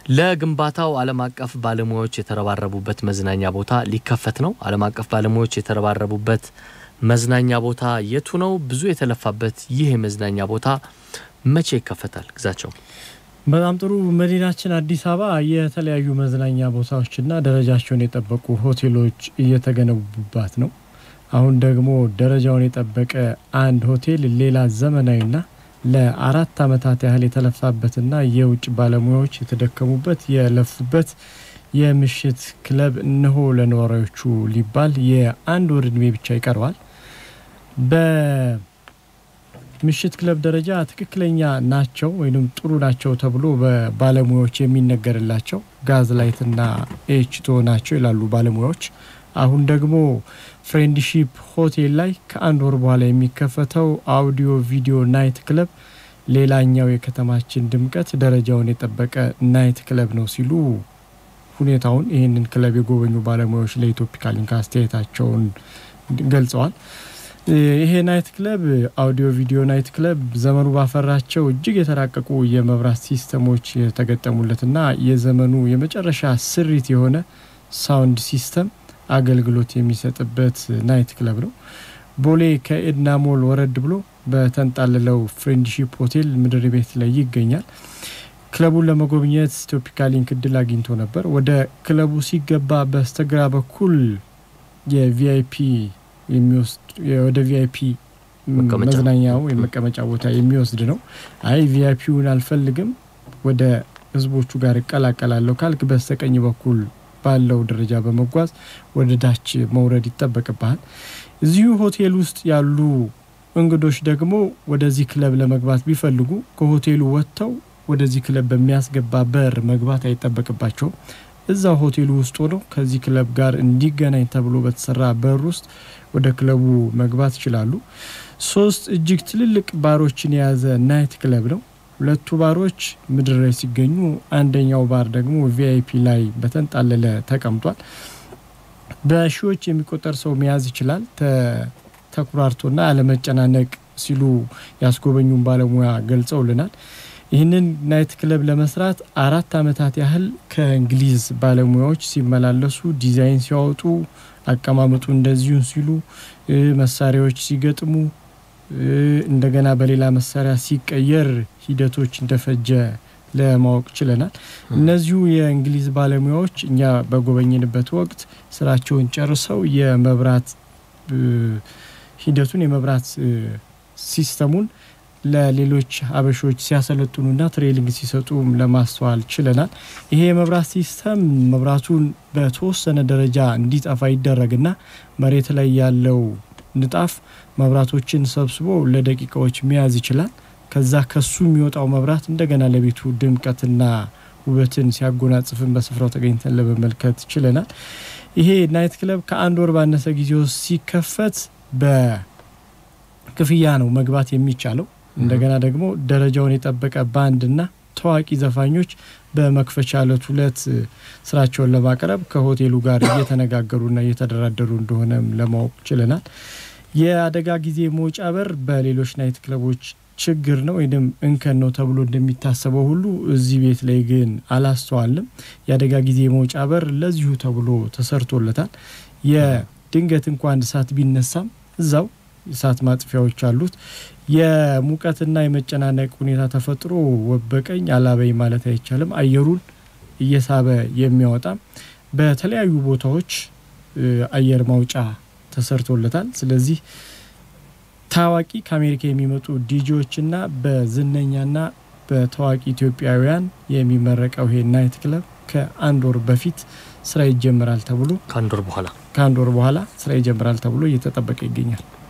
ለግንባታው ዓለም አቀፍ ባለሙያዎች የተረባረቡበት መዝናኛ ቦታ ሊከፈት ነው። ዓለም አቀፍ ባለሙያዎች የተረባረቡበት መዝናኛ ቦታ የቱ ነው? ብዙ የተለፋበት ይህ የመዝናኛ ቦታ መቼ ይከፈታል? ግዛቸው በጣም ጥሩ። መዲናችን አዲስ አበባ የተለያዩ መዝናኛ ቦታዎችና ደረጃቸውን የጠበቁ ሆቴሎች እየተገነቡባት ነው። አሁን ደግሞ ደረጃውን የጠበቀ አንድ ሆቴል ሌላ ዘመናዊና ለአራት ዓመታት ያህል የተለፋበትና የውጭ ባለሙያዎች የተደከሙበት የለፉበት የምሽት ክለብ እነሆ ለነዋሪዎቹ ሊባል የአንድ ወር ዕድሜ ብቻ ይቀረዋል። በምሽት ክለብ ደረጃ ትክክለኛ ናቸው ወይም ጥሩ ናቸው ተብሎ በባለሙያዎች የሚነገርላቸው ጋዝ ላይትና ኤችቶ ናቸው ይላሉ ባለሙያዎች። አሁን ደግሞ ፍሬንድሺፕ ሆቴል ላይ ከአንድ ወር በኋላ የሚከፈተው አውዲዮ ቪዲዮ ናይት ክለብ ሌላኛው የከተማችን ድምቀት ደረጃውን የጠበቀ ናይት ክለብ ነው ሲሉ ሁኔታውን ይህንን ክለብ የጎበኙ ባለሙያዎች ለኢትዮፒካ ሊንክ አስተያየታቸውን ገልጸዋል። ይሄ ናይት ክለብ አውዲዮ ቪዲዮ ናይት ክለብ ዘመኑ ባፈራቸው እጅግ የተራቀቁ የመብራት ሲስተሞች የተገጠሙለትና የዘመኑ የመጨረሻ ስሪት የሆነ ሳውንድ ሲስተም አገልግሎት የሚሰጥበት ናይት ክለብ ነው። ቦሌ ከኤድና ሞል ወረድ ብሎ በተንጣለለው ፍሬንድሺፕ ሆቴል ምድር ቤት ላይ ይገኛል። ክለቡን ለመጎብኘት ኢትዮፒካ ሊንክ እድል አግኝቶ ነበር። ወደ ክለቡ ሲገባ በስተግራ በኩል የቪአይፒ የሚወስድ ወደ ቪአይፒ መዝናኛው የመቀመጫ ቦታ የሚወስድ ነው። አይ ቪአይፒውን አልፈልግም ወደ ህዝቦቹ ጋር እቀላቀላለሁ ካልክ በስተቀኝ በኩል ባለው ደረጃ በመጓዝ ወደ ታች መውረድ ይጠበቅብሃል። እዚሁ ሆቴል ውስጥ ያሉ እንግዶች ደግሞ ወደዚህ ክለብ ለመግባት ቢፈልጉ ከሆቴሉ ወጥተው ወደዚህ ክለብ በሚያስገባ በር መግባት አይጠበቅባቸውም። እዛው ሆቴሉ ውስጥ ሆነው ከዚህ ክለብ ጋር እንዲገናኝ ተብሎ በተሰራ በር ውስጥ ወደ ክለቡ መግባት ይችላሉ። ሶስት እጅግ ትልልቅ ባሮችን የያዘ ናይት ክለብ ነው። ሁለቱ ባሮች ምድር ላይ ሲገኙ አንደኛው ባር ደግሞ ቪአይፒ ላይ በተንጣለለ ተቀምጧል። በሺዎች የሚቆጠር ሰው መያዝ ይችላል። ተኩራርቶና አለመጨናነቅ ሲሉ ያስጎበኙን ባለሙያ ገልጸውልናል። ይህንን ናይት ክለብ ለመስራት አራት ዓመታት ያህል ከእንግሊዝ ባለሙያዎች ሲመላለሱ ዲዛይን ሲያወጡ፣ አቀማመጡ እንደዚሁን ሲሉ፣ መሳሪያዎች ሲገጥሙ እንደገና በሌላ መሳሪያ ሲቀየር ሂደቶች እንደፈጀ ለማወቅ ችለናል። እነዚሁ የእንግሊዝ ባለሙያዎች እኛ በጎበኝንበት ወቅት ስራቸውን ጨርሰው የመብራት ሂደቱን የመብራት ሲስተሙን ለሌሎች አበሾች ሲያሰለጥኑና ትሬሊንግ ሲሰጡ ለማስተዋል ችለናል። ይሄ የመብራት ሲስተም መብራቱን በተወሰነ ደረጃ እንዲጠፋ ይደረግና መሬት ላይ ያለው ንጣፍ መብራቶችን ሰብስቦ ለደቂቃዎች መያዝ ይችላል። ከዛ ከሱ የሚወጣው መብራት እንደገና ለቤቱ ድምቀትና ውበትን ሲያጎናጽፍን በስፍራው ተገኝተን ለመመልከት ችለናል። ይሄ ናይት ክለብ ከአንድ ወር ባነሰ ጊዜ ውስጥ ሲከፈት በክፍያ ነው መግባት የሚቻለው። እንደገና ደግሞ ደረጃውን የጠበቀ ባንድና ታዋቂ ዘፋኞች በመክፈቻ ዕለት ሁለት ስራቸውን ለማቅረብ ከሆቴሉ ጋር እየተነጋገሩና እየተደራደሩ እንደሆነም ለማወቅ ችለናል። የአደጋ ጊዜ መውጫ በር በሌሎች ናይት ክለቦች ችግር ነው ወይም እንከን ነው ተብሎ እንደሚታሰበው ሁሉ እዚህ ቤት ላይ ግን አላስተዋልም። የአደጋ ጊዜ መውጫ በር ለዚሁ ተብሎ ተሰርቶለታል። የድንገት እንኳን እሳት ቢነሳም እዛው እሳት ማጥፊያዎች አሉት። የሙቀትና የመጨናነቅ ሁኔታ ተፈጥሮ ወበቀኝ አላበኝ ማለት አይቻልም። አየሩን እየሳበ የሚያወጣ በተለያዩ ቦታዎች አየር ማውጫ ተሰርቶለታል። ስለዚህ ታዋቂ ከአሜሪካ የሚመጡ ዲጂዎችና በዝነኛና በታዋቂ ኢትዮጵያውያን የሚመረቀው ይሄ ናይት ክለብ ከአንድ ወር በፊት ስራ ይጀምራል ተብሎ ከአንድ ወር በኋላ ከአንድ ወር በኋላ ስራ ይጀምራል ተብሎ እየተጠበቀ ይገኛል።